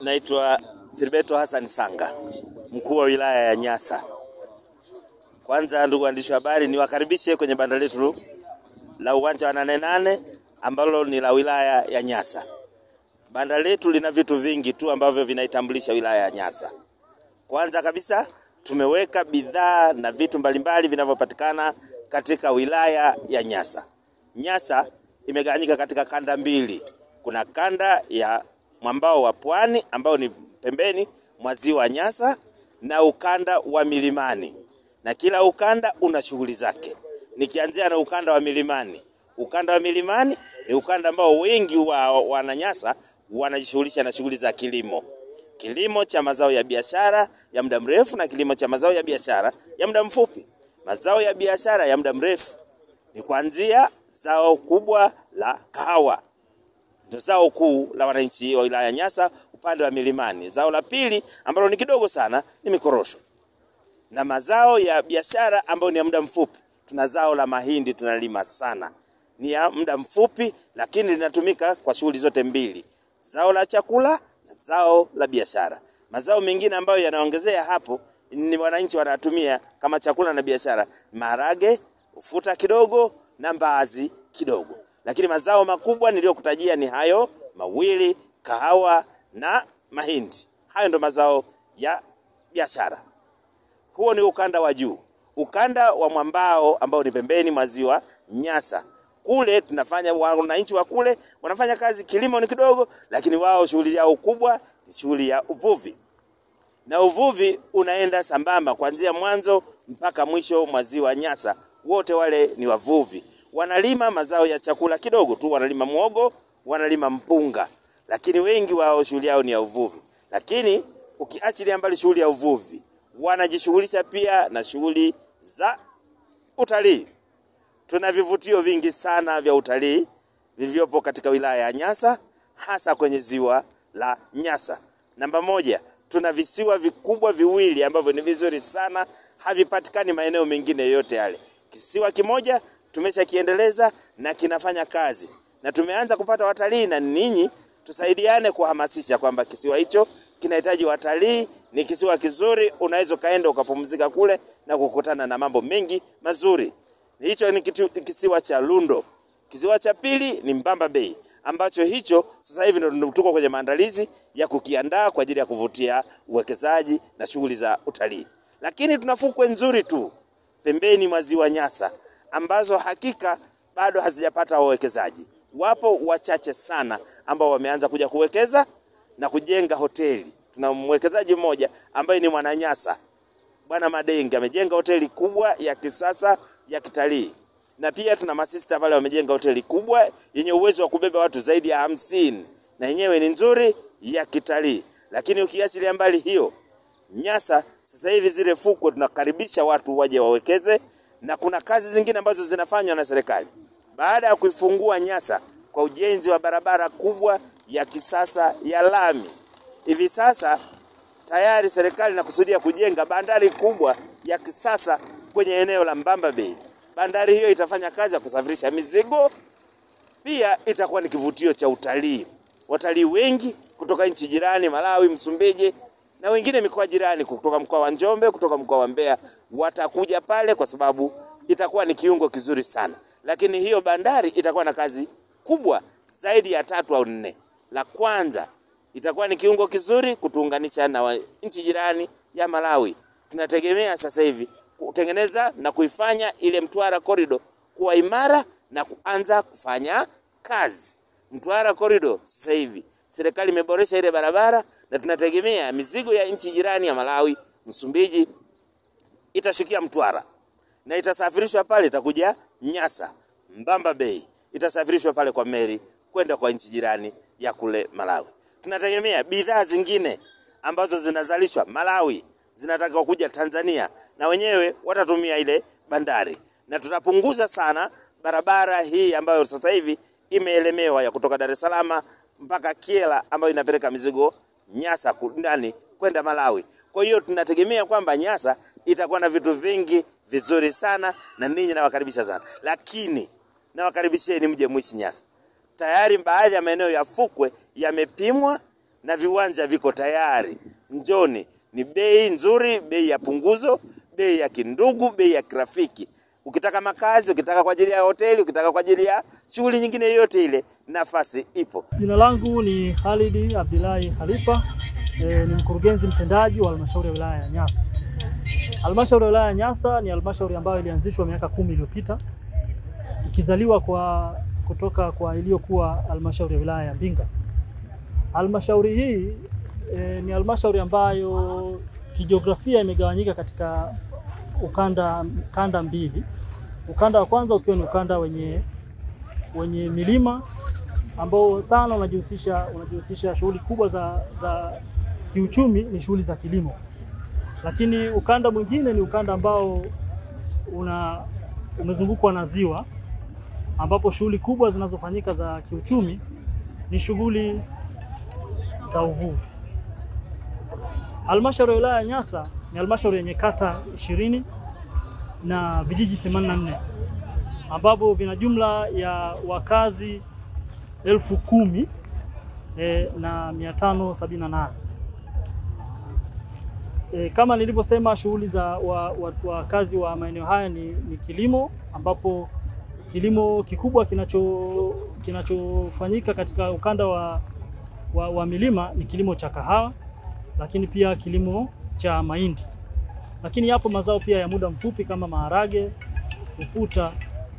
Naitwa Filibeto Hassan Sanga, mkuu wa wilaya ya Nyasa. Kwanza ndugu waandishi wa habari, niwakaribishe kwenye banda letu la uwanja wa nane nane ambalo ni la wilaya ya Nyasa. Banda letu lina vitu vingi tu ambavyo vinaitambulisha wilaya ya Nyasa. Kwanza kabisa tumeweka bidhaa na vitu mbalimbali vinavyopatikana katika wilaya ya Nyasa. Nyasa imegawanyika katika kanda mbili. Kuna kanda ya mwambao wa pwani ambao ni pembeni mwa ziwa Nyasa na ukanda wa milimani, na kila ukanda una shughuli zake. Nikianzia na ukanda wa milimani, ukanda wa milimani ni ukanda ambao wengi wa wananyasa wanajishughulisha na shughuli za kilimo, kilimo cha mazao ya biashara ya muda mrefu na kilimo cha mazao ya biashara ya muda mfupi. Mazao ya biashara ya muda mrefu ni kuanzia zao kubwa la kahawa ndio zao kuu la wananchi wa wilaya ya Nyasa upande wa milimani. Zao la pili ambalo ni kidogo sana ni mikorosho, na mazao ya biashara ambayo ni ya muda mfupi, tuna zao la mahindi tunalima sana, ni ya muda mfupi, lakini linatumika kwa shughuli zote mbili, zao la chakula na zao la biashara. Mazao mengine ambayo yanaongezea hapo ni wananchi wanatumia kama chakula na biashara, maharage, ufuta kidogo na mbaazi kidogo lakini mazao makubwa niliyokutajia ni hayo mawili, kahawa na mahindi. Hayo ndo mazao ya biashara. Huo ni ukanda wa juu. Ukanda wa mwambao ambao ni pembeni mwa ziwa Nyasa, kule tunafanya wananchi wa kule wanafanya kazi, kilimo ni kidogo, lakini wao shughuli yao kubwa ni shughuli ya uvuvi, na uvuvi unaenda sambamba kuanzia mwanzo mpaka mwisho mwa ziwa Nyasa. Wote wale ni wavuvi, wanalima mazao ya chakula kidogo tu, wanalima mwogo, wanalima mpunga, lakini wengi wao shughuli yao ni ya uvuvi. Lakini ukiachilia mbali shughuli ya uvuvi, wanajishughulisha pia na shughuli za utalii. Tuna vivutio vingi sana vya utalii vilivyopo katika wilaya ya Nyasa, hasa kwenye ziwa la Nyasa. Namba moja, tuna visiwa vikubwa viwili ambavyo ni vizuri sana, havipatikani maeneo mengine yoyote yale. Kisiwa kimoja tumeshakiendeleza na kinafanya kazi na tumeanza kupata watalii, na ninyi tusaidiane kuhamasisha kwamba kisiwa hicho kinahitaji watalii. Ni kisiwa kizuri, unaweza ukaenda ukapumzika kule na kukutana na mambo mengi mazuri. Hicho ni kitu, kisiwa cha Lundo. Kisiwa cha pili ni Mbamba Bay ambacho hicho sasa hivi ndio tuko kwenye maandalizi ya kukiandaa kwa ajili ya kuvutia uwekezaji na shughuli za utalii. Lakini tuna fukwe nzuri tu pembeni mwa ziwa Nyasa ambazo hakika bado hazijapata wawekezaji. Wapo wachache sana ambao wameanza kuja kuwekeza na kujenga hoteli. Tuna mwekezaji mmoja ambaye ni mwananyasa, Bwana Madenge amejenga hoteli kubwa ya kisasa ya kitalii, na pia tuna masista pale wamejenga hoteli kubwa yenye uwezo wa kubeba watu zaidi ya hamsini na yenyewe ni nzuri ya kitalii. Lakini ukiachilia mbali hiyo, Nyasa sasa hivi zile fukwe tunakaribisha watu waje wawekeze, na kuna kazi zingine ambazo zinafanywa na serikali baada ya kuifungua Nyasa kwa ujenzi wa barabara kubwa ya kisasa ya lami. Hivi sasa tayari serikali inakusudia kujenga bandari kubwa ya kisasa kwenye eneo la Mbamba Bay. Bandari hiyo itafanya kazi ya kusafirisha mizigo, pia itakuwa ni kivutio cha utalii. Watalii wengi kutoka nchi jirani, Malawi, Msumbiji na wengine mikoa jirani, kutoka mkoa wa Njombe, kutoka mkoa wa Mbeya watakuja pale kwa sababu itakuwa ni kiungo kizuri sana. Lakini hiyo bandari itakuwa na kazi kubwa zaidi ya tatu au nne. La kwanza itakuwa ni kiungo kizuri kutuunganisha na nchi jirani ya Malawi. Tunategemea sasa hivi kutengeneza na kuifanya ile Mtwara Corridor kuwa imara na kuanza kufanya kazi. Mtwara Corridor sasa hivi serikali imeboresha ile barabara na tunategemea mizigo ya nchi jirani ya Malawi, Msumbiji itashukia Mtwara na itasafirishwa pale, itakuja Nyasa, Mbamba Bay, itasafirishwa pale kwa meli kwenda kwa nchi jirani ya kule Malawi. Tunategemea bidhaa zingine ambazo zinazalishwa Malawi zinataka kuja Tanzania, na wenyewe watatumia ile bandari, na tutapunguza sana barabara hii ambayo sasa hivi imeelemewa ya kutoka Dar es Salaam mpaka Kiela ambayo inapeleka mizigo Nyasa ndani kwenda Malawi. Kwa hiyo tunategemea kwamba Nyasa itakuwa na vitu vingi vizuri sana, na ninyi nawakaribisha sana, lakini nawakaribisheni mje mwishi Nyasa. Tayari baadhi ya maeneo ya fukwe yamepimwa na viwanja viko tayari. Njoni, ni bei nzuri, bei ya punguzo, bei ya kindugu, bei ya kirafiki. Ukitaka makazi, ukitaka kwa ajili ya hoteli, ukitaka kwa ajili ya shughuli nyingine yoyote ile, nafasi ipo. Jina langu ni Khalid Abdullahi Khalifa, e, ni mkurugenzi mtendaji wa halmashauri ya wilaya ya Nyasa. Halmashauri ya wilaya ya Nyasa ni halmashauri ambayo ilianzishwa miaka kumi iliyopita ikizaliwa kwa kutoka kwa iliyokuwa halmashauri ya wilaya ya Mbinga. Halmashauri hii e, ni halmashauri ambayo kijiografia imegawanyika katika ukanda kanda mbili. Ukanda wa kwanza ukiwa ni ukanda wenye wenye milima ambao sana unajihusisha unajihusisha shughuli kubwa za, za kiuchumi ni shughuli za kilimo, lakini ukanda mwingine ni ukanda ambao una umezungukwa na ziwa ambapo shughuli kubwa zinazofanyika za kiuchumi ni shughuli za uvuvi. Halmashauri ya wilaya ya Nyasa ni halmashauri yenye kata ishirini na vijiji 84 ambapo vina jumla ya wakazi elfu kumi e, na mia tano sabini na nane. E, kama nilivyosema shughuli za wakazi wa, wa maeneo haya ni, ni kilimo ambapo kilimo kikubwa kinacho kinachofanyika katika ukanda wa, wa, wa milima ni kilimo cha kahawa, lakini pia kilimo cha mahindi, lakini yapo mazao pia ya muda mfupi kama maharage, ufuta,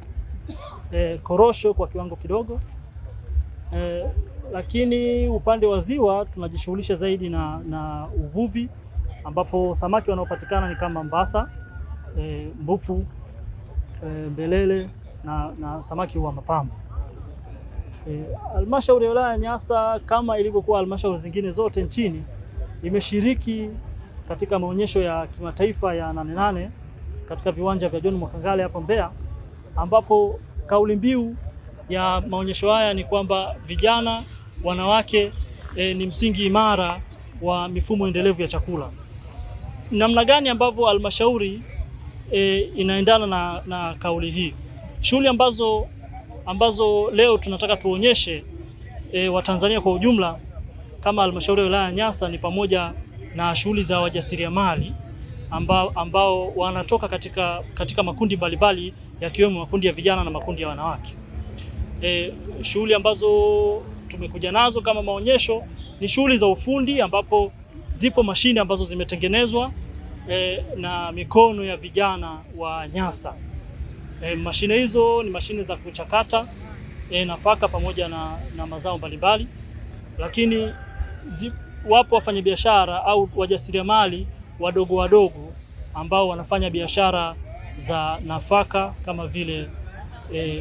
e, korosho kwa kiwango kidogo e, lakini upande wa ziwa tunajishughulisha zaidi na, na uvuvi ambapo samaki wanaopatikana ni kama mbasa, e, mbufu, e, mbelele na, na samaki wa mapambo. Halmashauri e, ya wilaya ya Nyasa kama ilivyokuwa halmashauri zingine zote nchini imeshiriki katika maonyesho ya kimataifa ya Nane Nane katika viwanja vya John Mwakangale hapo Mbeya, ambapo kauli mbiu ya maonyesho haya ni kwamba vijana, wanawake e, ni msingi imara wa mifumo endelevu ya chakula. Namna gani ambavyo halmashauri e, inaendana na, na kauli hii? Shughuli ambazo ambazo leo tunataka tuonyeshe e, Watanzania kwa ujumla kama halmashauri ya wilaya ya Nyasa ni pamoja na shughuli za wajasiriamali ambao, ambao wanatoka katika, katika makundi mbalimbali yakiwemo makundi ya vijana na makundi ya wanawake. E, shughuli ambazo tumekuja nazo kama maonyesho ni shughuli za ufundi ambapo zipo mashine ambazo zimetengenezwa e, na mikono ya vijana wa Nyasa. E, mashine hizo ni mashine za kuchakata e, nafaka pamoja na, na mazao mbalimbali, lakini zi, wapo wafanyabiashara au wajasiriamali wadogo wadogo ambao wanafanya biashara za nafaka kama vile e,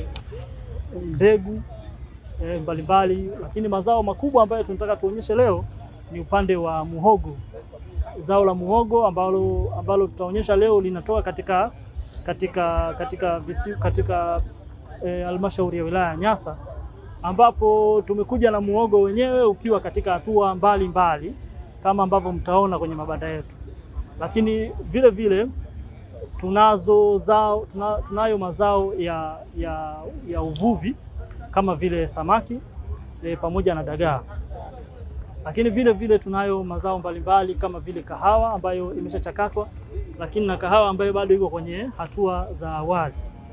mbegu e, mbalimbali, lakini mazao makubwa ambayo tunataka tuonyeshe leo ni upande wa muhogo. Zao la muhogo ambalo ambalo tutaonyesha leo linatoka katika katika katika visi, katika halmashauri e, ya wilaya ya Nyasa ambapo tumekuja na muhogo wenyewe ukiwa katika hatua mbalimbali kama ambavyo mtaona kwenye mabanda yetu, lakini vile vile tunazo zao, tuna, tunayo mazao ya, ya, ya uvuvi kama vile samaki e, pamoja na dagaa, lakini vile vile tunayo mazao mbalimbali kama vile kahawa ambayo imeshachakatwa, lakini na kahawa ambayo bado iko kwenye hatua za awali.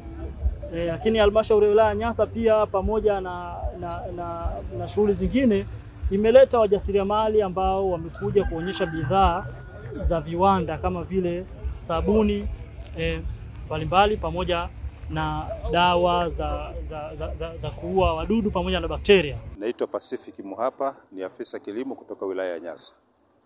E, lakini halmashauri ya wilaya ya Nyasa pia pamoja na, na, na, na shughuli zingine imeleta wajasiriamali ambao wamekuja kuonyesha bidhaa za viwanda kama vile sabuni mbalimbali e, pamoja na dawa za, za, za, za, za kuua wadudu pamoja na bakteria. Naitwa Pacific Muhapa, ni afisa kilimo kutoka wilaya ya Nyasa.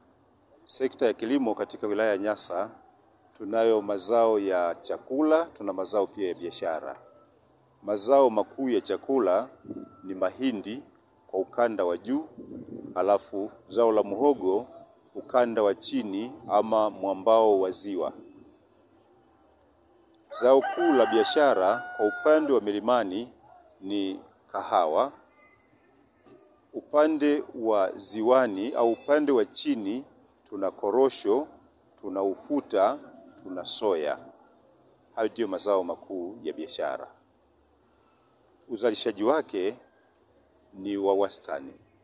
Sekta ya kilimo katika wilaya ya Nyasa tunayo mazao ya chakula, tuna mazao pia ya biashara. Mazao makuu ya chakula ni mahindi kwa ukanda wa juu, halafu zao la muhogo ukanda wa chini ama mwambao wa ziwa. Zao kuu la biashara kwa upande wa milimani ni kahawa. Upande wa ziwani au upande wa chini tuna korosho, tuna ufuta, tuna soya. Hayo ndiyo mazao makuu ya biashara. Uzalishaji wake ni wa wastani,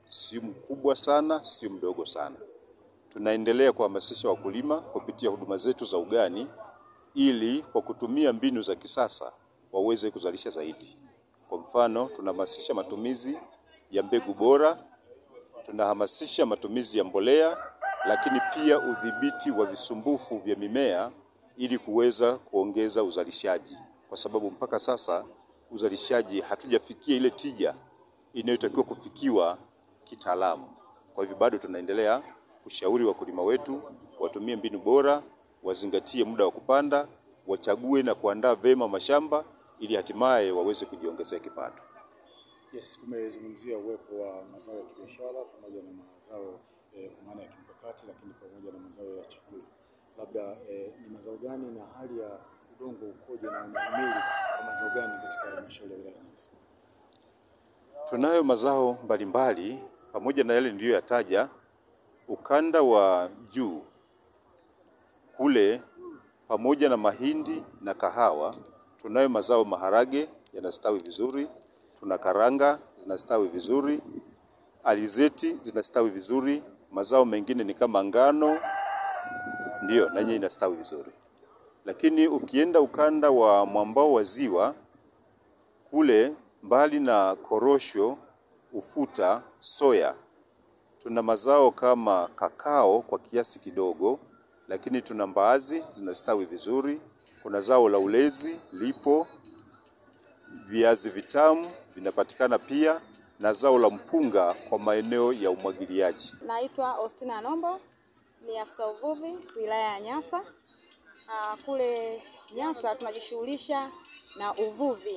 si mkubwa sana, si mdogo sana. Tunaendelea kuhamasisha wakulima kupitia huduma zetu za ugani ili kwa kutumia mbinu za kisasa waweze kuzalisha zaidi. Kwa mfano, tunahamasisha matumizi ya mbegu bora, tunahamasisha matumizi ya mbolea, lakini pia udhibiti wa visumbufu vya mimea ili kuweza kuongeza uzalishaji, kwa sababu mpaka sasa uzalishaji hatujafikia ile tija inayotakiwa kufikiwa kitaalamu. Kwa hivyo bado tunaendelea kushauri wakulima wetu watumie mbinu bora, wazingatie muda wa kupanda, wachague na kuandaa vema mashamba ili hatimaye waweze kujiongezea kipato. Yes, umezungumzia uwepo wa mazao ya kibiashara pamoja na mazao eh, kwa maana ya kimkakati, lakini pamoja na mazao ya chakula. Labda eh, ni mazao gani na hali ya udongo ukoje na unahimili kwa mazao gani katika halmashauri ya wilaya ya Nyasa? Tunayo mazao mbalimbali pamoja na yale niliyoyataja. Ukanda wa juu kule, pamoja na mahindi na kahawa, tunayo mazao maharage yanastawi vizuri, tuna karanga zinastawi vizuri, alizeti zinastawi vizuri, mazao mengine ni kama ngano, ndiyo na yenyewe inastawi vizuri. Lakini ukienda ukanda wa mwambao wa ziwa kule mbali na korosho, ufuta, soya, tuna mazao kama kakao kwa kiasi kidogo, lakini tuna mbaazi zinastawi vizuri. Kuna zao la ulezi lipo, viazi vitamu vinapatikana pia, na zao la mpunga kwa maeneo ya umwagiliaji. Naitwa Ostina Nombo, ni afisa uvuvi wilaya ya Nyasa. Ah, kule Nyasa tunajishughulisha na uvuvi,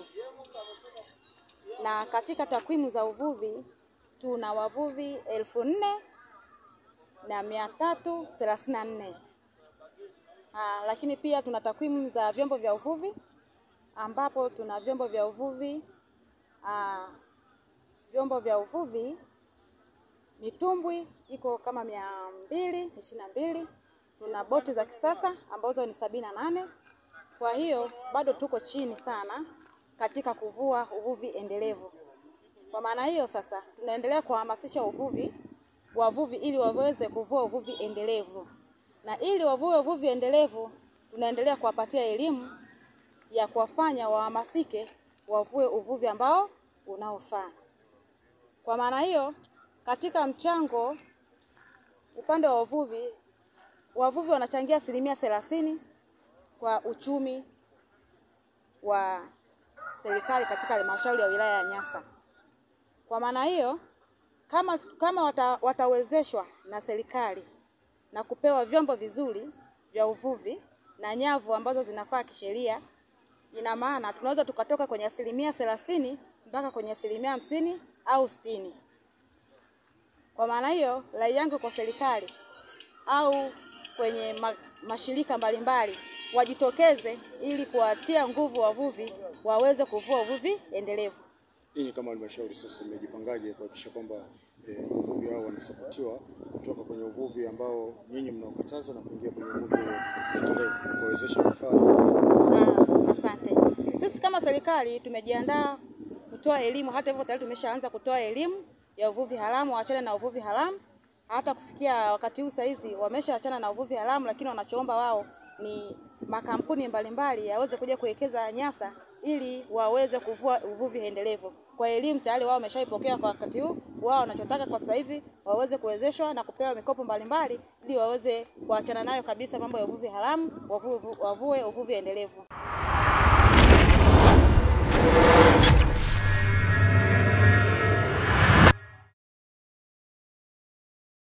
na katika takwimu za uvuvi tuna wavuvi elfu nne na mia tatu thelathini na nne. Ah, lakini pia tuna takwimu za vyombo vya uvuvi ambapo tuna vyombo vya uvuvi ah, vyombo vya uvuvi mitumbwi iko kama mia mbili ishirini na mbili. Tuna boti za kisasa ambazo ni sabini na nane. Kwa hiyo bado tuko chini sana katika kuvua uvuvi endelevu. Kwa maana hiyo sasa tunaendelea kuhamasisha uvuvi wavuvi ili waweze kuvua uvuvi endelevu, na ili wavue uvuvi endelevu tunaendelea kuwapatia elimu ya kuwafanya wahamasike wavue uvuvi ambao unaofaa. Kwa maana hiyo, katika mchango upande wa uvuvi, wavuvi wanachangia asilimia thelathini kwa uchumi wa serikali katika halmashauri ya wilaya ya Nyasa. Kwa maana hiyo, kama, kama wata, watawezeshwa na serikali na kupewa vyombo vizuri vya uvuvi na nyavu ambazo zinafaa kisheria, ina maana tunaweza tukatoka kwenye asilimia thelathini mpaka kwenye asilimia hamsini au sitini. Kwa maana hiyo, rai yangu kwa serikali au kwenye ma, mashirika mbalimbali wajitokeze ili kuwatia nguvu wavuvi waweze kuvua uvuvi endelevu. Ninyi kama halmashauri sasa mmejipangaje kuhakikisha kwamba eh, wavuvi hao wanasapotiwa kutoka kwenye uvuvi ambao nyinyi mnaokataza na kuingia kwenye uvuvi endelevu kuwawezesha vifaa Ah, Asante. Sisi kama serikali tumejiandaa kutoa elimu, hata hivyo tayari tumeshaanza kutoa elimu ya uvuvi haramu, waachane na uvuvi haramu. Hata kufikia wakati huu saizi wameshaachana na uvuvi haramu, lakini wanachoomba wao ni makampuni mbalimbali yaweze kuja kuwekeza Nyasa ili waweze kuvua uvuvi endelevu. Kwa elimu tayari wao wameshaipokea kwa wakati huu, wao wanachotaka kwa sasa hivi waweze kuwezeshwa na kupewa mikopo mbalimbali ili waweze kuachana nayo kabisa mambo ya uvuvi haramu, wavue, wavue uvuvi endelevu.